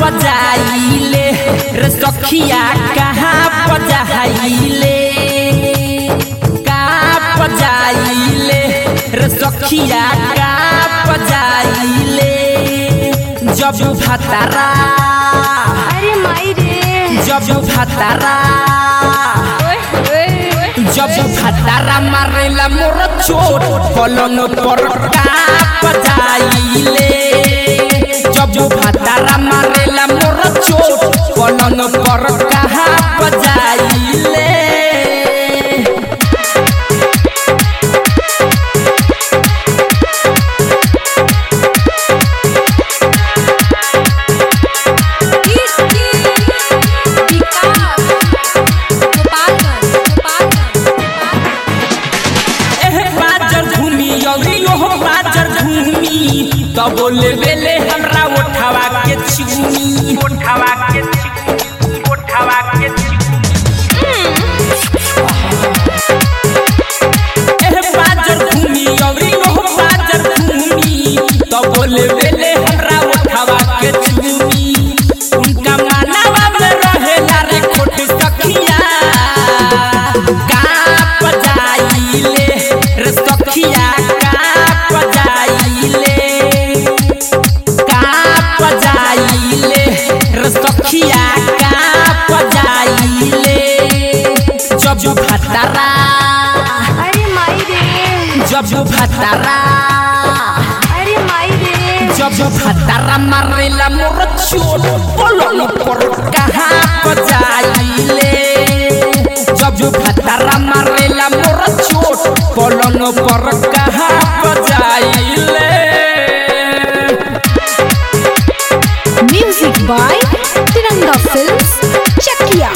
पजाइले रे सखिया कहाँ पजाइले कहाँ पजाइले रे सखिया कहाँ पजाइले जब भतरा अरे माई रे जब भतरा ओए ओए जब भतरा मारेला मोर चोट पलन पर काप जाइले जब भतरा मारेला मोर चोट पलन पर काप जाइले एह बाजर घूमी यौरी ओह बाजर घूमी तब बोले बेले हमरा उठावा के चुनी उठावा के चुनी उठावा के एह बाजर घूमी यौरी ओह बाजर घूमी तब बोले बेले हमरा उठावा के चुनी उनका मानवा में रहेला रे खोट सखिया काप जाइले रे सखिया काप जाइले काप जाइले रे सखिया काप जाइले जब भतरा अरे माई रे जब भतरा अरे माई रे जब भतरा मारेला मोर चोट पलंग पर कहाँ बजाइले जब भतरा मारेला मोर चोट पलंग पर कहाँ बजाइले म्यूजिक बाय तिरंगा फिल्म्स चकिया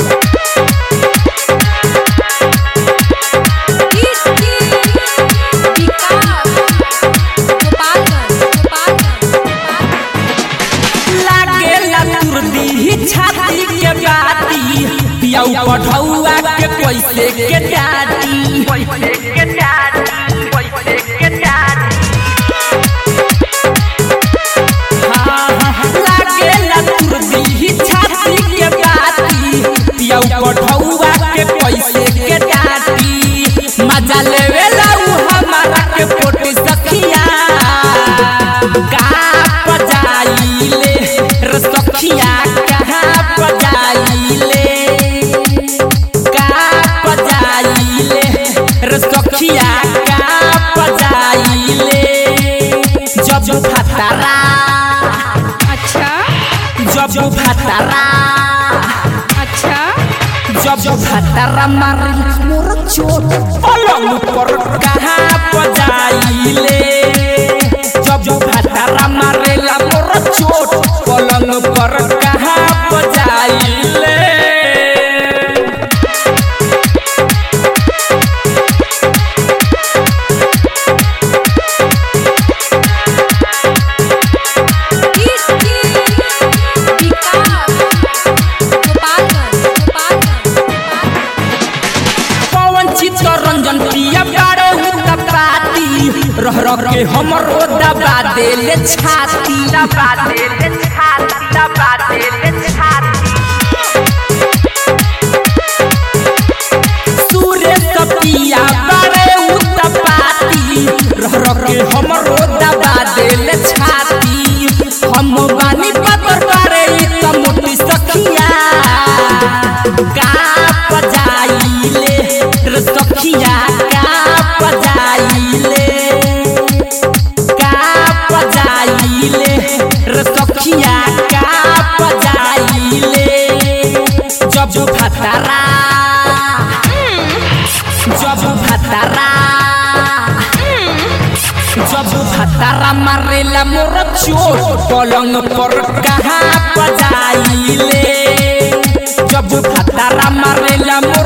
लागेला तुरदी छाती के बाती पियाऊ पढ़ौआ के पैसे के डाटी पैसे के डाटी पैसे के डाटी लागेला तुरदी छाती के बाती पियाऊ पढ़ौआ के पैसे के डाटी मजा लेवेला उ हमारा के पोटी सखिया का पजाइले रे सखिया कहाँ पजाइले का पजाइले रे सखिया का पजाइले जब भतरा अच्छा जब भतरा अच्छा जब भतरा मारिल मोर चोट पलंग पर कहाँ पजाइले जब भतरा मारेला मोर चोट पलंग पर कहाँ पजाइले पवन चित्तरंजन पिया बारो हुता पाती रह रह के हमरो दबा देले छाती दबा देले छाती दबा देले छाती सूर्य सपिया बारे हुता पाती रह रह के हमरो दबा देले छाती हम बानी पतर बारे ई त मोटी सखिया का पजाइले रे सखिया का पजाइले का पजाइले रे सखिया का पजाइले जब भतरा जब भतरा जब भतरा मारेला मोर चोट पलंग पर कहाँ पजाइले जब भतरा मारेला मोर